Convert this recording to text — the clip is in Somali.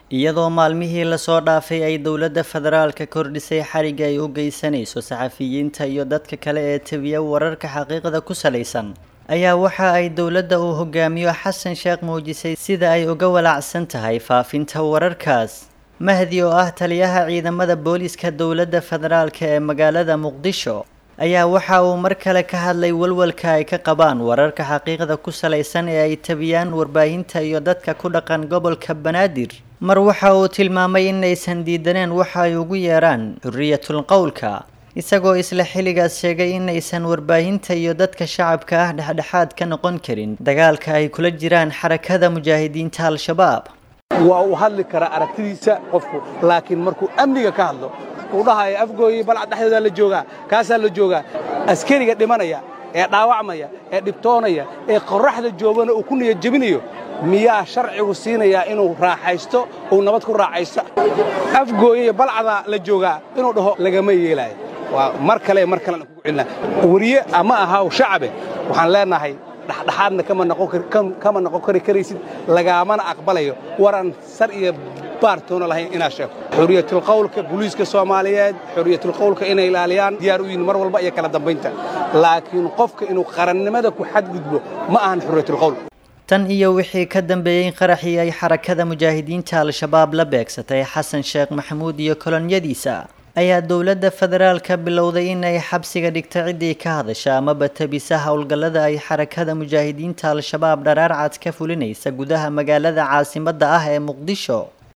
iyadoo maalmihii lasoo dhaafay ay dowladda federaalka kordhisay xariga ay u geysanayso saxafiyiinta iyo dadka kale ee tabiya wararka xaqiiqda ku salaysan ayaa waxa ay dowladda uu hogaamiyo xasan sheekh muujisay sida ay uga walaacsan tahay faafinta wararkaas mahdi oo ah taliyaha ciidamada booliiska dowladda federaalka ee magaalada muqdisho ayaa waxa uu mar kale ka hadlay walwalka ay ka qabaan wararka xaqiiqda ku salaysan ee ay tabiyaan warbaahinta iyo dadka ku dhaqan gobolka banaadir mar waxa uu tilmaamay inaysan diidaneen waxa ay ugu yeeraan xuriyatul qowlka isagoo isla xilligaas sheegay inaysan warbaahinta iyo dadka shacabka ah dhexdhexaad ka noqon karin dagaalka ay kula jiraan xarakada mujaahidiinta al-shabaab waa uu hadli karaa aragtidiisa qofku laakiin markuu amniga ka hadlo uu dhahayo afgooyi balcad dhexdoodaa la joogaa kaasaa la joogaa askariga dhimanaya ee dhaawacmaya ee dhibtoonaya ee qorraxda joogana uu ku niyad jebinayo miyaa sharcigu siinayaa inuu raaxaysto uu nabad ku raaxaysto afgooyaiyo balcadaa la joogaa inuu dhaho lagama yeelaayo waa mar kale mar kalena kugu celina weriye ama ahaw shacabe waxaan leenahay dhexdhexaadna kama noqon kari karaysid lagaamana aqbalayo waran sar iyo baartoona lahayn inaad sheegto xuriyatulqawlka buliiska soomaaliyeed xuriyatulqawlka inay ilaaliyaan diyaar u yihin mar walba iyo kala dambaynta laakiin qofka inuu qarannimada ku xadgudbo ma ahan xuriyatulqawl tan iyo wixii ka dambeeyey qaraxii ay xarakada mujaahidiinta al-shabaab la beegsatay xasan sheekh maxamuud iyo kolonyadiisa ayaa dowladda federaalka bilowday in ay xabsiga dhigta ciddii ka hadasha amaba tabisa howlgallada ay xarakada mujaahidiinta al-shabaab dharaarcad ka fulinaysa gudaha magaalada caasimadda ah ee muqdisho